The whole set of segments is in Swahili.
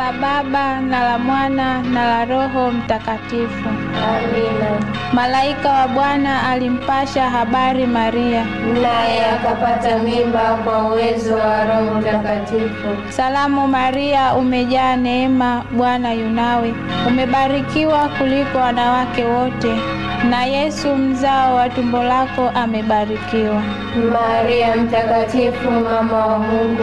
la Baba na la Mwana na la Roho Mtakatifu. Amina. Malaika wa Bwana alimpasha habari Maria. Naye akapata mimba kwa uwezo wa Roho Mtakatifu. Salamu Maria, umejaa neema, Bwana yunawe, umebarikiwa kuliko wanawake wote, na Yesu mzao wa tumbo lako amebarikiwa. Maria Mtakatifu, mama wa Mungu,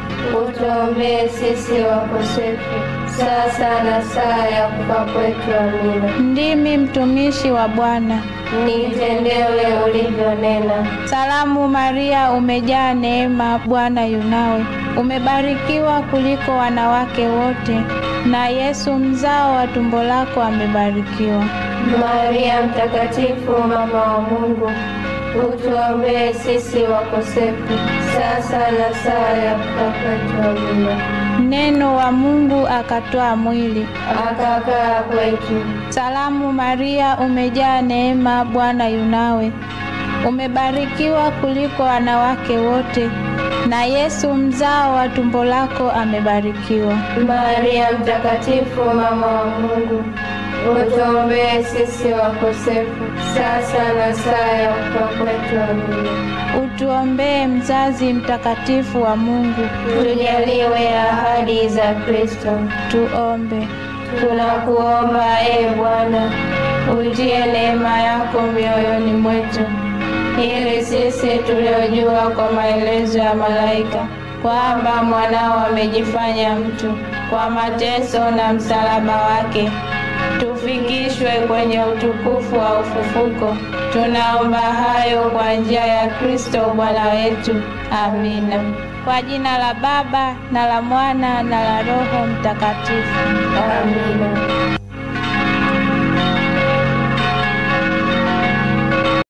utuombee sisi wakosefu, sasa na saa ya kufa kwetu. Amina. Ndimi mtumishi wa Bwana. Nitendewe ulivyonena. Salamu Maria, umejaa neema, Bwana yunawe, umebarikiwa kuliko wanawake wote, na Yesu mzao wa tumbo lako amebarikiwa. Maria Mtakatifu, mama wa Mungu, utuombee sisi wakosefu, sasa na saa ya kufa kwetu. Amina. Neno wa Mungu akatwaa mwili. Akakaa kwetu. Salamu Maria, umejaa neema, Bwana yunawe, umebarikiwa kuliko wanawake wote, na Yesu mzao wa tumbo lako amebarikiwa. Maria Mtakatifu, mama wa Mungu, utuombee sisi wakosefu, sasa na saa ya kufa kwetu. Amina. Utuombee mzazi mtakatifu wa Mungu. Tujaliwe ahadi za Kristo. Tuombe. Tunakuomba e Bwana, utie neema yako mioyoni mwetu, ili sisi tuliojua kwa maelezo ya malaika kwamba mwanao amejifanya mtu kwa mateso na msalaba wake, tufikishwe kwenye utukufu wa ufufuko. Tunaomba hayo kwa njia ya Kristo Bwana wetu. Amina. Kwa jina la Baba na la Mwana na la Roho Mtakatifu. Amina.